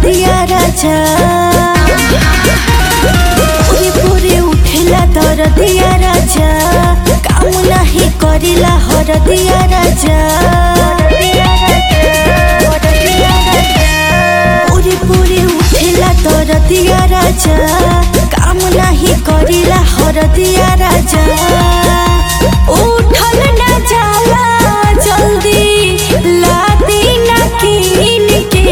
दिया राजा पूरे पूरे उठेला दर दिया राजा काम नाही करिला हर दिया राजा पूरे पूरे उठेला दर दिया राजा काम नाही करिला हर दिया राजा उठल ना जाला जल्दी लादी ना कीन के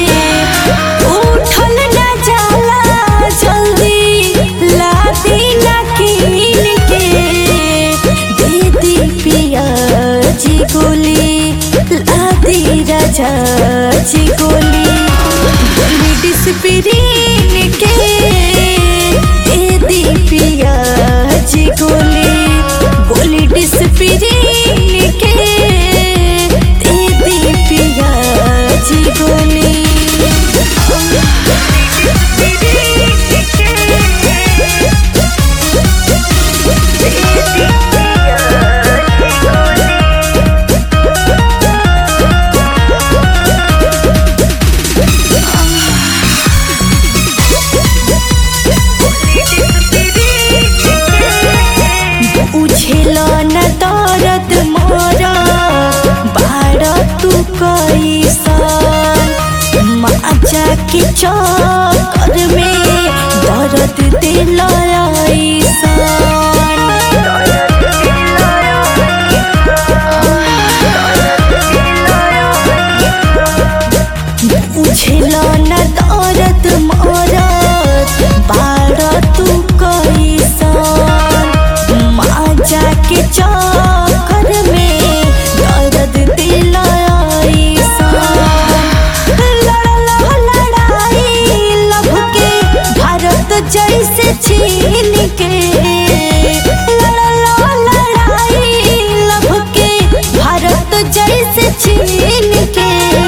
उठल ना जाला जल्दी लादी ना कीन के दीदी पिया जी गोली लादी राजा जी गोली गोली डिस्प्रिन के दीदी पिया जी गोली गोली डिस्प्रिन के दीदी पिया जी गोली उछेल न दर्द मोर बाड़ तू कैसन माजा के चक्कर में दर्द दिल उछेल न दर्द मोर बाड़ तू कैसन माजा के चक्कर में दर्द दिल लड़ाई लभ के भारत जैसे चीन के लड़ला लड़ाई लभ के भारत जैसे चीन के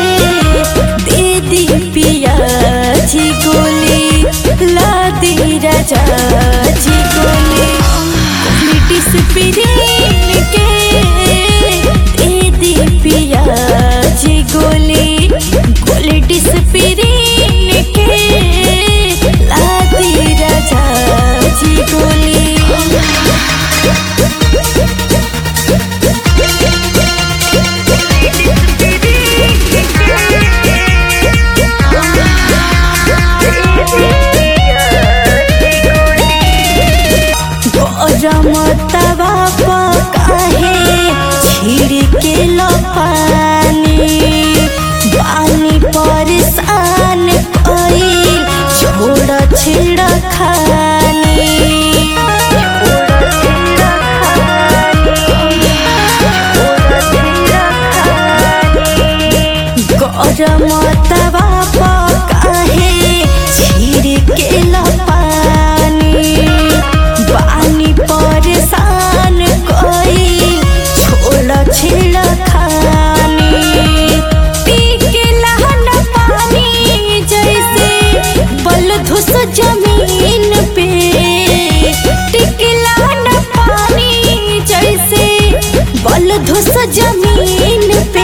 दीदी पिया जी गोली लादी राजा जी गोली ब्रिटिश पिरीन के दीदी पिया जी गोली गोली डिस्प्रिन के लादी राजा जी गोली गरम तवा पकाहे छिड़के लो पानी पानी परेशान कोई छोड़ छिड़ खानी गरम तवा पकाहे छिड़के लो पानी पानी परेशान कोई छोड़ छिड़ खानी पी के लहन पानी जैसे बल धुस जमीन पे टिकला न पानी जैसे बल धुस जमीन पे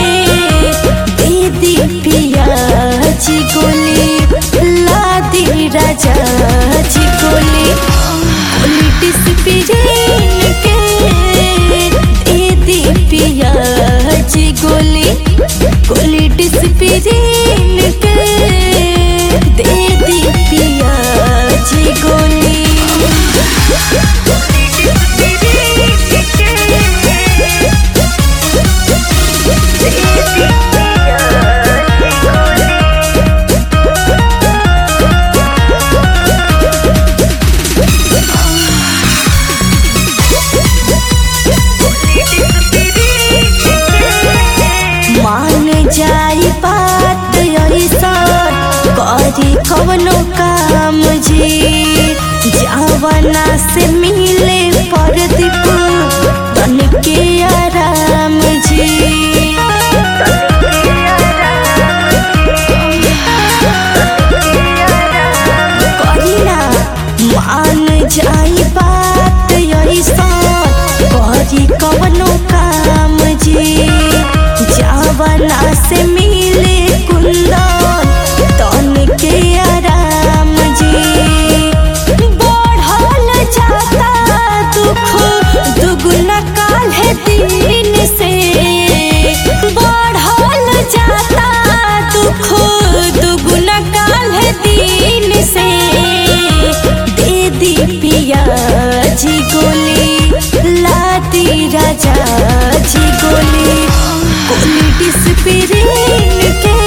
दीदी पिया जी गोली लादी राजा जी गोली गोली डिस्प्रिन के दीदी पिया जी गोली गोली डिस्प्रिन के दीदी पिया जी गोली मान जाई बात ऐसा करी कवनो काम जी जावना से मिले परदीप तन के आराम जी करीना मान जाई बात ऐसा करी कवनो काम जी जावना से मिले कुंदन तन डिस्पिरिन के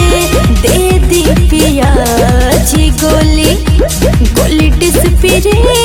दे दी पिया जी गोली गोली डिस्पिरिन